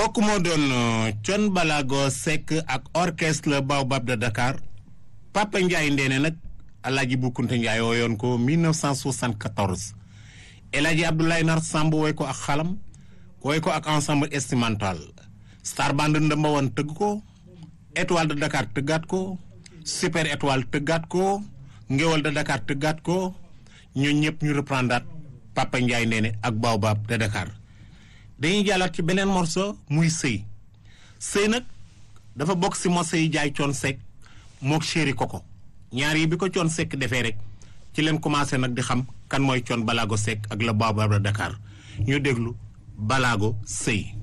kooku moo doon Thione Ballago Seck ak orchestre Baobab de Dakar Papa Ndiaye Ndéné nag Alaaji Boukounta Ndiaye wooyoon ko 1974 El Hadji Abdoulaye Nar Samb woy ko ak xalam woy ko ak ensemble instrumental Star Band ndëmba woon tëgg ko étoile de Dakar tëggaat ko super étoile tëggaat ko ngéwal de Dakar tëggaat ko ñun ñëpp ñu reprendre Papa Ndiaye Ndéné ak Baobab de Dakar dañuy jàllaat ci beneen morceau muy sëy sëy nag dafa bokk si morceau yi jaay Thione Seck mook chéri Coco ñaar yi bi ko Thione Seck defee rek ci leen commencé nag di xam kan mooy Thione Ballago Seck ak la Baobab de Dakar ñu déglu Ballago sëy